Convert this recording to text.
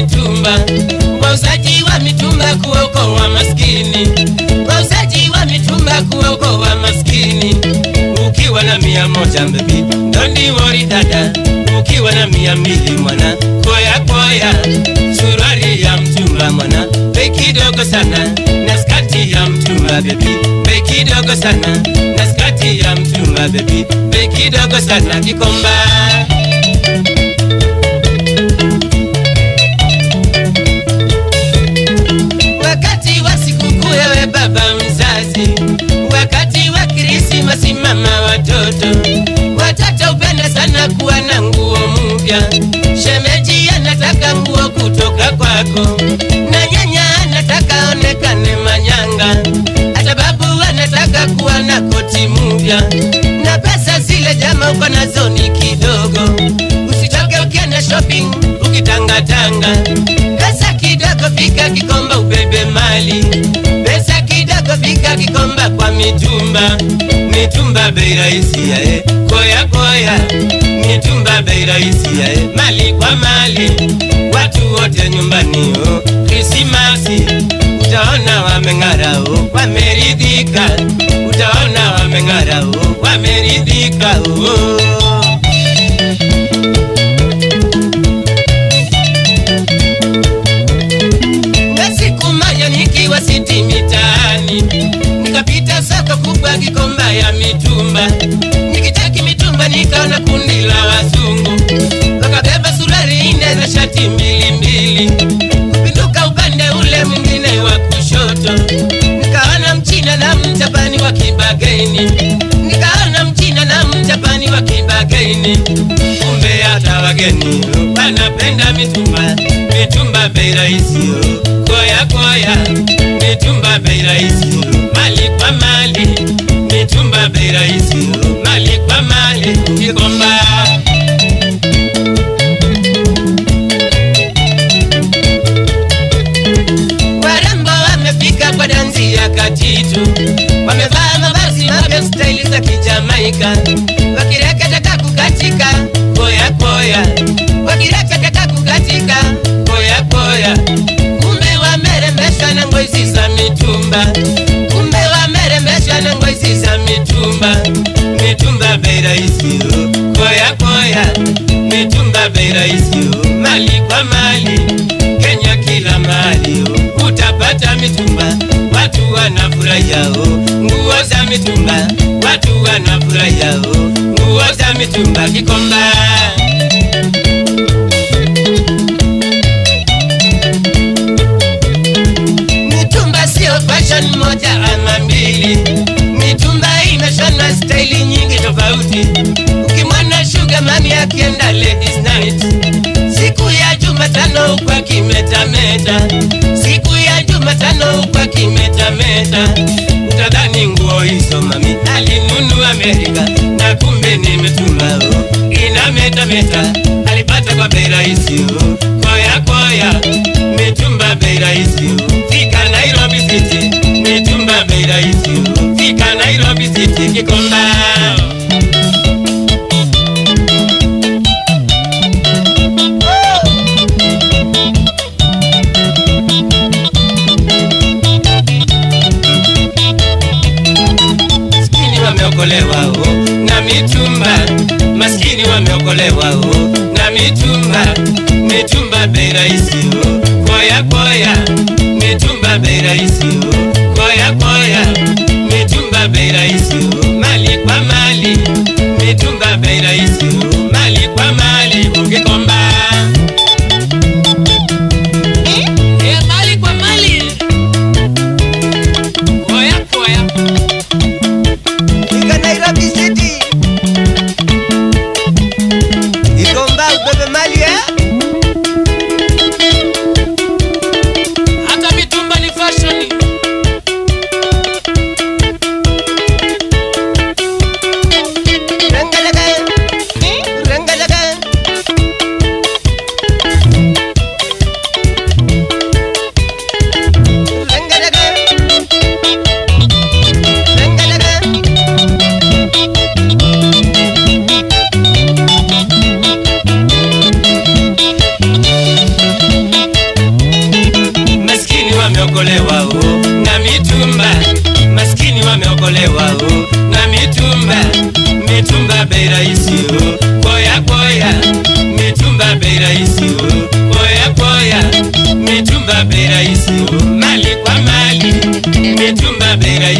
mitumba, wauzaji wa mitumba kuokoa maskini, wauzaji wa mitumba kuokoa maskini. Ukiwa na mia moja bebi, don't worry dada, ukiwa na mia mbili mwana, koya koya, suruali ya mtumba mwana, bei kidogo sana, na skati ya mtumba bebi, bei kidogo sana, na skati ya mtumba bebi, bei kidogo sana, kikomba wakati wa sikukuu ewe baba mzazi, wakati wa Krismasi mama watoto, watoto upenda sana kuwa na nguo mpya. Shemeji anataka nguo kutoka kwako, na nyanya anataka onekane manyanga, hata babu anataka kuwa na koti mpya, na pesa zile jama uko nazo ni kidogo, usichoke ukienda shopping ukitangatanga pesa kidogo fika kikomba ubebe mali pesa kidogo fika kikomba kwa mitumba mitumba bei rahisi yae koya koya mitumba bei rahisi yae mali kwa mali watu wote nyumbani o krisimasi utaona wameng'ara o wameridhika utaona wameng'ara o wameridhika o na siku moja nikiwa siti mitaani nikapita soko kubwa Gikomba ya mitumba, nikicheki mitumba nikaona kundi la wazungu wakabeba suruali nne na shati mbili mbili, kupinduka upande ule mwingine wa kushoto nikaona mchina na mjapani wa kibageni, nikaona mchina na mjapani wa kibageni, kumbe hata wageni wanapenda mitumba, mitumba bei rahisi oh. koya koya, mitumba bei rahisi oh. mali kwa mali, mitumba bei rahisi oh. mali kwa mali, Gikomba warembo wamefika kwa dansi ya katitu, wamevaa mavazi mapya staili za kijamaika, wakireketeka kukatika koya koya, wakireketeka kukatika koya koya, kumbe wamerembeshwa na ngozi za mitumba, kumbe wamerembeshwa na ngozi za mitumba, mitumba bei rahisi oh, koya koya, mitumba bei rahisi oh, mali kwa mali Kenya kila mahali oh, utapata mitumba, watu wanafurahia oh, nguo za mitumba, watu wanafurahia oh, nguo za mitumba Gikomba. Mitumba sio fashion moja ama mbili, mitumba imeshona staili nyingi tofauti. Ukimwona Sugar Mami akienda ladies night, siku ya Jumatano huku akimetameta, siku ya Jumatano huku akimetameta, utadhani nguo hizo mami alinunua Amerika, na kumbe ni mitumba oh, inametameta, alipata kwa bei rahisi oh, koya koya, mitumba bei rahisi oh, fika Nairobi City, mitumba bei rahisi oh, fika Nairobi City Gikomba. maskini wameokolewa oh, na mitumba maskini wameokolewa oh, na mitumba mitumba bei rahisi oh, koya koya mitumba bei rahisi oh, koya koya mitumba bei rahisi oh, mali kwa mali mitumba bei rahisi oh, mali kwa mali ukikomba Eh, mali kwa mali koya koya Fika Nairobi City. Gikomba ubebe mali eh? hata mitumba ni fashion mitumba bei rahisi, oh, mali kwa mali, mitumba bei rahisi.